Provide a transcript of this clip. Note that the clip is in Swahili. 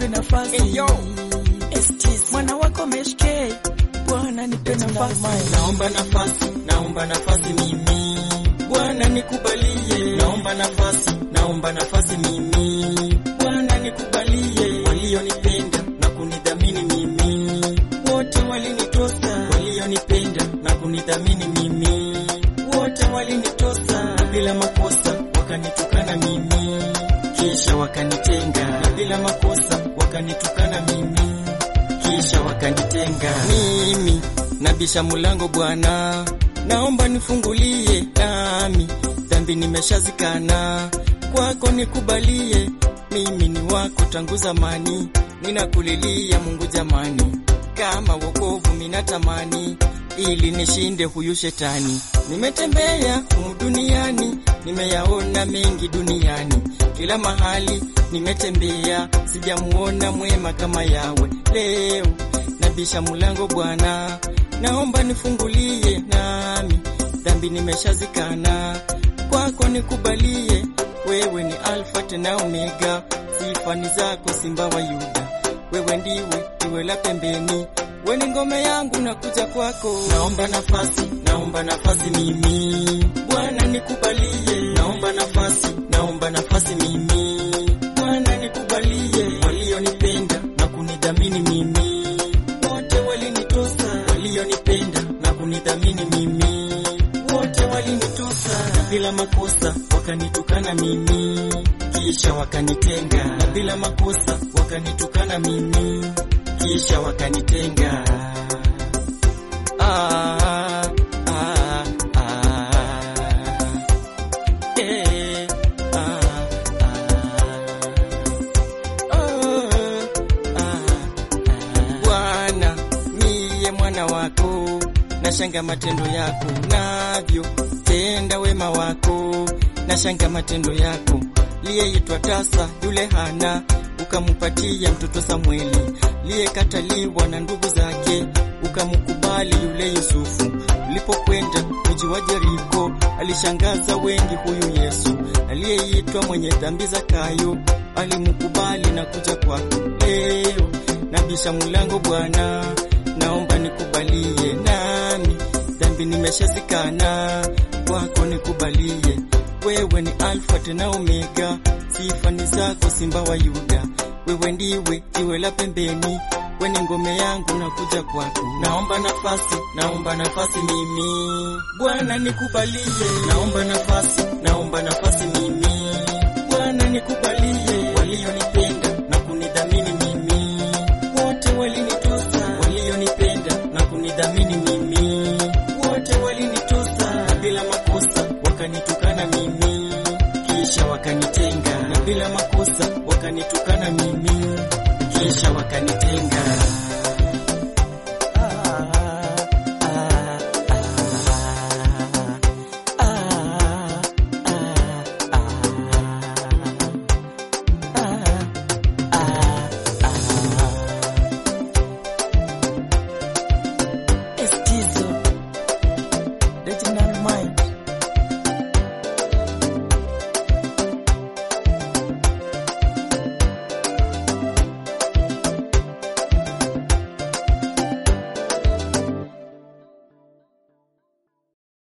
nipe nafasi Hey, yo. STs. mwana wako meshke Bwana nipe nafasi Naomba nafasi, naomba nafasi mimi. Bwana nikubalie. Naomba nafasi, naomba nafasi mimi. Bwana nikubalie. Walionipenda na kunidhamini mimi. Wote walinitosa. Walionipenda na kunidhamini mimi. Wote walinitosa. Na bila makosa wakanitukana mimi. Kisha wakanitenga. Na bila makosa wakanitukana mimi kisha wakanitenga. Mimi nabisha mulango Bwana, naomba nifungulie, nami dhambi nimeshazikana, kwako nikubalie. Mimi ni wako tangu zamani, ninakulilia Mungu jamani, kama wokovu minatamani ili nishinde huyu shetani. Nimetembea humu duniani, nimeyaona mengi duniani, kila mahali nimetembea, sijamuona mwema kama yawe. Leo nabisha mulango Bwana, naomba nifungulie, nami dhambi nimeshazikana, kwako nikubalie. Wewe ni Alfa tena Omega, sifa ni zako, Simba wa Yuda. Wewe ndiwe jiwe la pembeni, we ni ngome yangu, nakuja kwako. Naomba nafasi, naomba nafasi mimi, Bwana nikubalie. Naomba nafasi, naomba nafasi mimi, Bwana nikubalie. Walionipenda na kunidhamini mimi, wote walinitosa. Walionipenda na kunidhamini mimi, wote walinitosa. Na bila makosa wakanitukana mimi, kisha wakanitenga. Na bila makosa wakanitukana mimi, kisha wakanitenga. Ah, ah, ah. Eh, ah, ah. Oh, ah, ah. Bwana miye mwana wako, nashanga matendo yako navyo tenda wema wako, nashanga matendo yako. Liyeitwa tasa yule Hana, ukamupatia mtoto Samweli, liyekataliwa na ndugu zake, ukamkubali yule Yusufu. Ulipokwenda mji wa Jeriko, alishangaza wengi huyu Yesu, aliyeitwa mwenye dhambi Zakayo, alimkubali na kuja kwako. Leo nabisha mulango Bwana, naomba nikubalie, nami dhambi nimeshazikana, kwako nikubalie. Wewe ni Alfa tena Omega, sifa ni zako, Simba wa Yuda. Wewe ndiwe jiwe la pembeni, we ni ngome yangu, nakuja kwako. Naomba nafasi, naomba nafasi mimi, Bwana nikubalie. Naomba nafasi, naomba nafasi mimi, Bwana nikubalie. Walionipenda na kunidhamini mimi, wote walinitosa. Walionipenda na kunidhamini mimi, wote walinitosa. Na bila makosa wakanitukana mimi, kisha wakanitenga. Na bila makosa wakanitukana mimi, kisha wakanitenga.